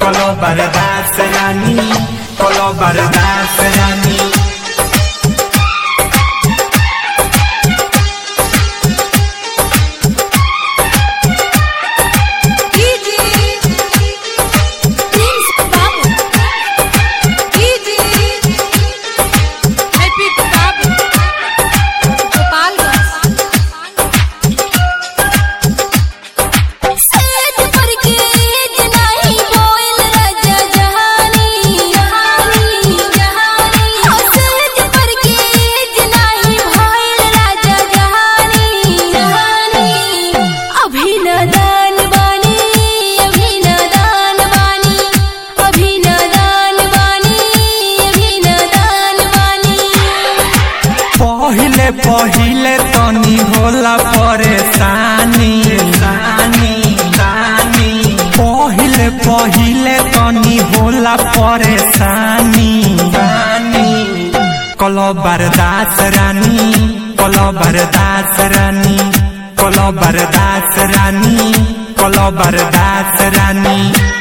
कलो बर्दाश्त रानी कलो बर्दाश्त रानी DJ Prince Babu DJ Happy Babu Gopalganj सेठ पर के जनाई बोल राजा जहानी जहानी जहानी सेठ पर के जनाई बोल राजा जहानी जहानी अभिनदन बानी अभिनदन बानी अभिनदन बानी अभिनदन बानी पहिले पहिले तनी होला परेशानी सानी सानी पहिले पहिले तनी होला परेशानी सानी कलो बर्दाश्त रानी कलो बर्दाश्त रानी कलो बर्दाश्त रानी कलो बर्दाश्त रानी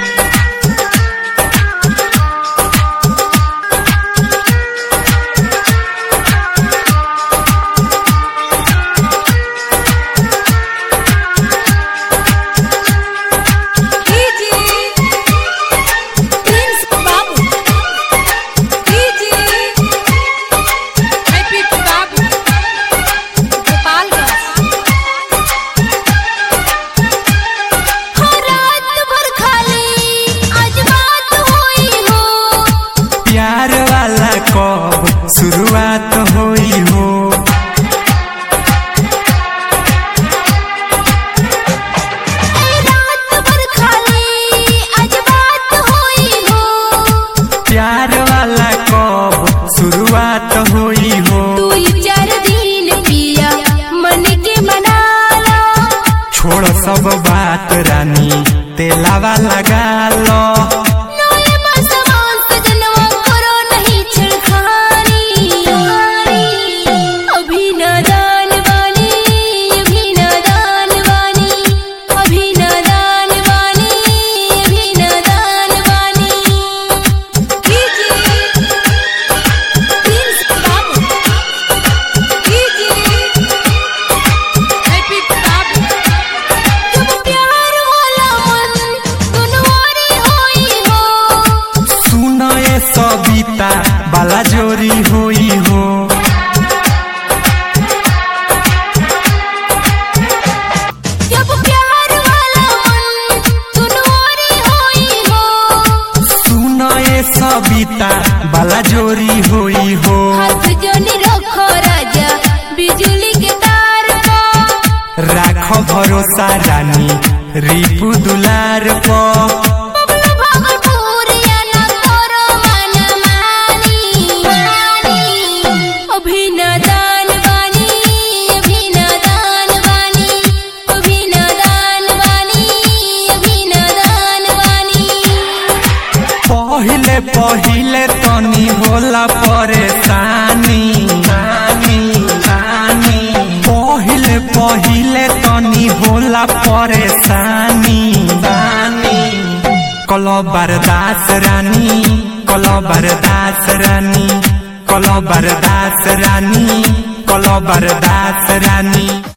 DJ Prince Babu DJ Happy Babu Gopalganj हो रात भर खाली आज बात हुई हो प्यार वाला कब शुरुआत होई हो ए रात भर खाली आज बात हुई हो प्यार वाला कब शुरुआत होई हो तू चार दिन पिया मन के मना लो छोड़ सब बात रानी तेलावा लगा लो नोए मसवान सजनवा करो नहीं छिड़खानी अभिनदन वानी अभिनदन वानी अभिनदन वानी अभिनदन वानी DJ Prince Babu DJ Happy Babu जब प्यार होला मन दुनवारी होई हो सुन ए सबिता बाला जोरी होई हो जब प्यार वाला मन दुनवारी होई हो सुन ए सबिता बाला जोरी होई हो हाथ जोनी रखो राजा बिजली के तार को राख भरोसा रानी रिपु दुलार पो बबलू भागलपुर या न करो मन मानी अभिनदन वानी अभिनदन वानी अभिनदन वानी अभिनदन वानी पहिले पहिले तनी होला परेशानी सानी, सानी। पहिले पहिले तनी होला परेशानी सानी। कलो बर्दाश्त रानी कलो बर्दाश्त रानी कलो बर्दाश्त रानी कलो बर्दाश्त रानी